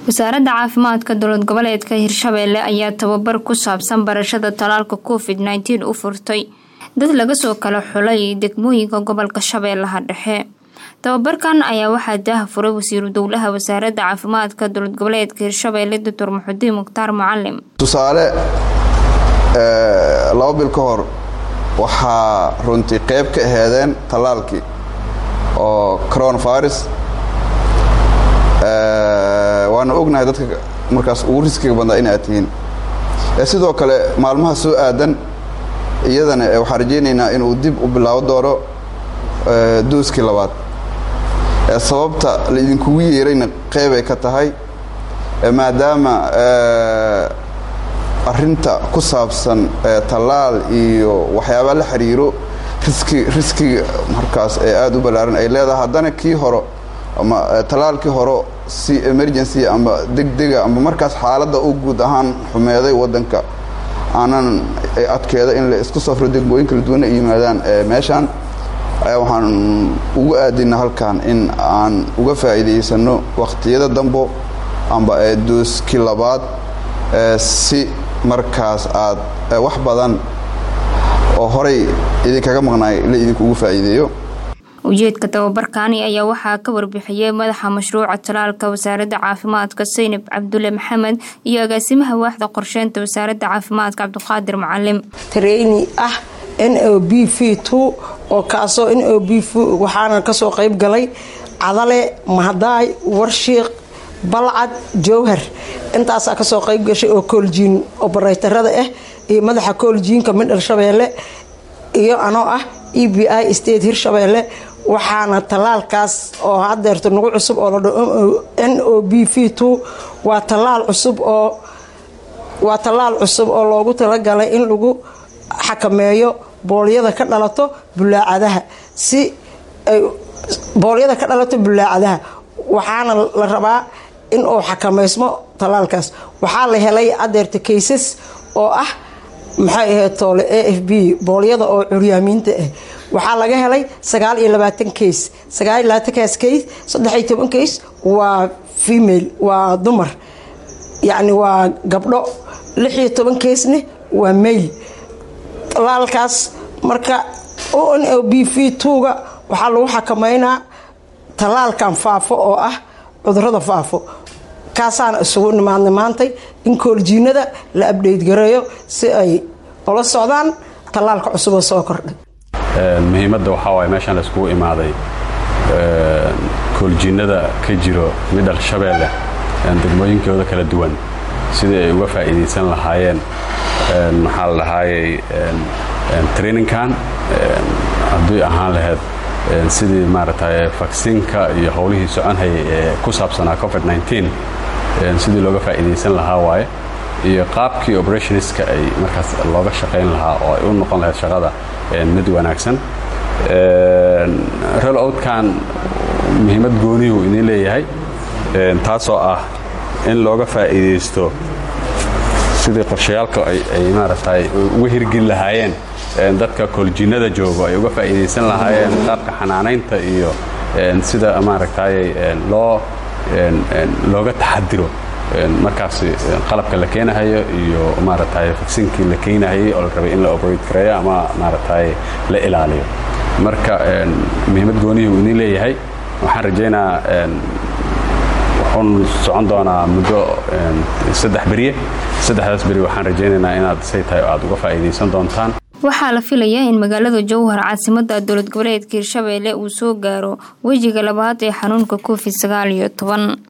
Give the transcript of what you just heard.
wasaaradda caafimaadka dowlad goboleedka hirshabeelle ayaa tababar ku saabsan barashada talaalka covid nteen u furtay dad laga soo kala xulay degmooyinka gobolka shabeellaha dhexe tababarkan ayaa waxaa daaha furay wasiiru dowlaha wasaaradda caafimaadka dowlad goboleedka hirshabeelle doctor muxudiin mukhtaar mucalim tusaale laba bil ka hor waxaa runtii qeyb ka aheedeen tallaalkii oo coronavirus waana ognahay dadka markaas ugu riskiga badnaa in aad tihiin sidoo kale maalmaha soo aadan iyadana waxaan rajaynaynaa inuu dib u bilaabo doono dooskii labaad sababta laidinkugu yeerayna qeybay ka tahay maadaama arinta ku saabsan tallaal iyo waxyaabaa la xiriiro riski riskiga markaas ee aada u ballaaran ay leedahay haddana kii horo ama tallaalkii horo si emergency ama degdega ama markaas xaaladda u guud ahaan xumeeday waddanka aanan adkeeda in la isku safro degmooyin kala duwana ay yimaadaan meeshaan waxaan ugu aadina halkan in aan uga faa'iidaysano wakhtiyada dambo amba dooskii labaad si markaas aad wax badan oo horay idinkaga maqnaay la idinkuugu faa'iideeyo ujeedka tababarkaani ayaa waxaa ka warbixiyey madaxa mashruuca talaalka wasaaradda caafimaadka saynab cabdulle maxamed iyo agaasimaha waaxda qorsheynta wasaaradda caafimaadka cabdiqaadir mucalim treyni ah n o b v two oo kaasoo n o b v waxaana kasoo qayb galay cadale mahadaay warshiiq balcad jowhar intaasaa kasoo qayb gashay oo kooljiin obareytarada ah iyo madaxa kooljiinka midhal shabeelle iyo anoo ah e b i state hirshabeelle waxaana tallaalkaas oo hadeerto nagu cusub oo la dhaho n o b v two waa tallaal cusub oo waa tallaal cusub oo loogu talagalay in lagu xakameeyo boolyada ka dhalato bulaacadaha si ay boolyada ka dhalato bulaacadaha waxaana la rabaa in uu xakameysmo tallaalkaas waxaa la helay adeerta kaysas oo ah maxay ahayd toole a f b boolyada oo curyaamiinta ah waxaa laga helay sagaal iyo labaatan kays sagaal iyo labaatankaas kays saddex iyo toban kays waa female waa dumar yacni waa gabdho lix iyo toban kaysna waa mail talaalkaas marka o n o b v two-ga waxaa lagu xakameynaa tallaalkan faafo oo ah cudurada faafo kaasaana isugu nimaadnay maantay in kooljiinada la abdheyt gareeyo si ay ula socdaan tallaalka cusuboo soo kordhay muhiimadda waxaa waay meeshaan la iskugu imaaday kooljiinada ka jiro midhal shabeelle degmooyinkooda kala duwan sidii ay uga faa'iidaysan lahaayeen maxaa la dhahaayey traininkan haddii ahaan lahayd sidii maaragtay vaksinka iyo howlihii soconhayay ee ku saabsanaa covid sidii looga faa'iidaysan lahaa waaye iyo qaabkii operationska ay markaas looga shaqayn lahaa oo ay u noqon lahayd shaqada mid wanaagsan rol outkan muhiimad goonihuu idiin leeyahay taasoo ah in looga faa'iidaysto sidii qorshayaalka ay maaragtay uga hirgeli lahaayeen dadka kooljiinada joogo ay uga faa'iidaysan lahaayeen qaabka xanaanaynta iyo sida maaragtay loo looga taxadiro markaas qalabka la keenahayo iyo maaragtay vaksinkii la keenahayay oo la rabay in la operate gareeyo ama maaragtay la ilaaliyo marka muhiimad goonihii uu idiin leeyahay waxaan rajaynaa wuxuun socon doonaa muddo saddex beriye saddexdaas beri waxaan rajaynaynaa inaad say tahay aad uga faa'iidaysan doontaan waxaa la filayaa in magaalada jowhar caasimada dowlad goboleedka hirshabeelle uu soo gaaro wejiga labaad ee xanuunka covid sagaal iyo toban